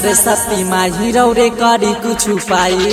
सारे सती माही रौरे करी कुछ पाई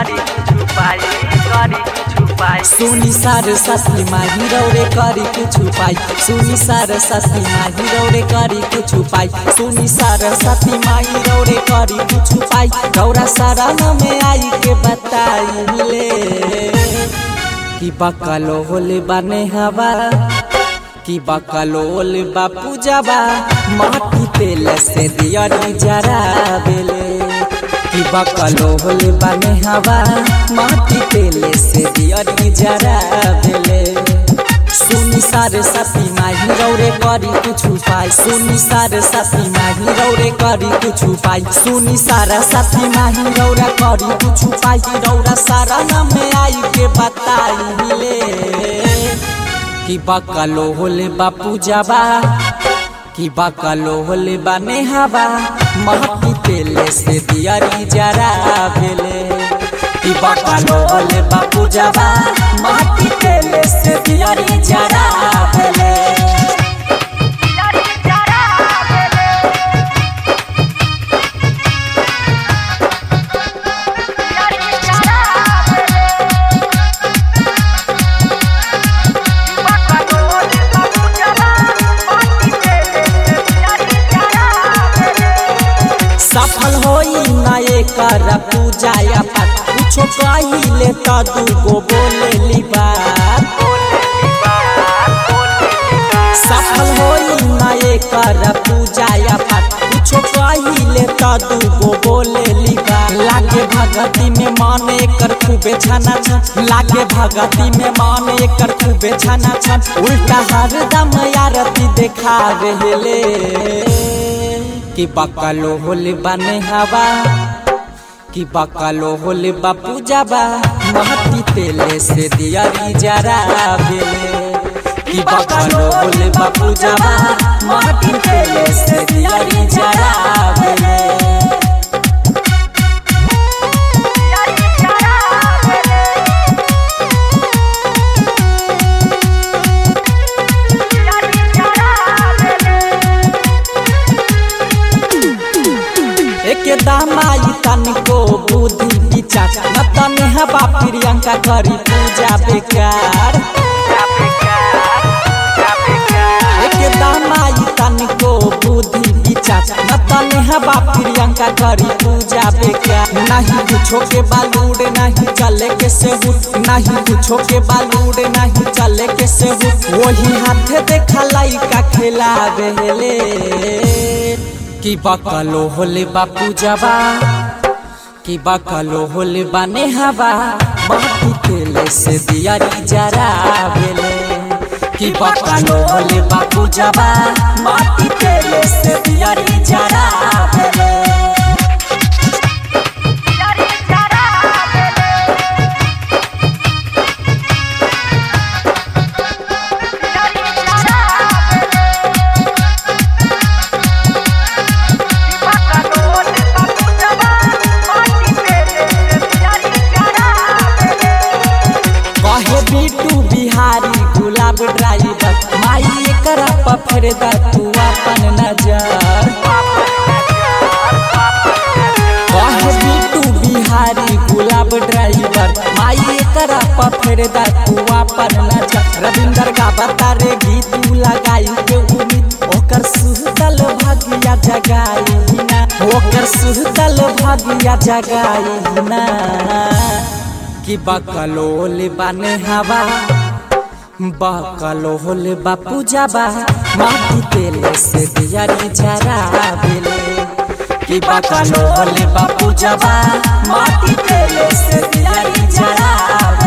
सुनी सारे सती माही रौरे करी कुछ पाई सुनी सारे सती माही रौरे करी कुछ पाई सुनी सारे सती माही रौरे करी कुछ पाई रौरा सारा में आई के बताई ले कि बकलो होले बने हवा कि बकलोल बापू जाबा माटी तेल से दियरी जरा बेले कि बकलोल बने हवा माटी तेल से दियरी जरा बेले सुनी सारे साथी माही रौरे करी कुछ पाई सुनी सारे साथी माही रौरे करी कुछ पाई सुनी सारा साथी माही रौरा करी कुछ पाई रौरा सारा नाम आई के बताई ले कि बकलो होले बापू जाबा कि बकलो होले बने हवा महती तेले से दियरी जरा भेले कि बकलो होले बापू जाबा महती तेले से दियरी जरा भेले सफल होई ना एकर पूजा या पाठ कुछो कहिले त दूगो बोले ली बात सफल होई ना एकर पूजा या पाठ कुछो कहिले त दूगो बोले ली बात लागे भगती में मन एकर खूबे छाना छन लागे भगती में मन एकर खूबे छाना छन उल्टा हरदम आरती देखा रहले कि बकलो होले बने हवा कि बकलो होले बापू जाबा महती तेले से दियरी जरा बेले कि बकलो होले बापू जाबा महती तेले से दियरी जरा बेले एक दामाई तनिको बुद्धि विचार न तने हवा प्रियंका करी पूजा बेकार एक दामाई तनिको बुद्धि विचार न तने हवा प्रियंका करी पूजा बेकार नहीं कुछो के बालूड नहीं चले के सेहुट नहीं कुछो के बालूड नहीं चले के सेहुट वही हाथे देखा लइका खेला बेले कि बकलो होले बापू जाबा कि बकलो होले बने हवा माटी तेले से दियरी जरा बेले कि बकलो होले बापू जाबा माटी तेले से दियरी जरा बेले कहे बीटू बिहारी गुलाब ड्राइवर माई एकरा पफर दा तू अपन नजर कहे बीटू बिहारी गुलाब ड्राइवर माई एकरा पफर दा तू अपन नजर रविंदर का बतारे गीत तू लगाई के उम्मीद ओकर सुहतल भागिया जगाई ना ओकर सुहतल भागिया जगाई ना कि बकलोल बने हवा बकलोल बापू जाबा माटी तेले से दियरी जरा बेले कि बकलोल बापू जाबा माटी तेले से दियरी जरा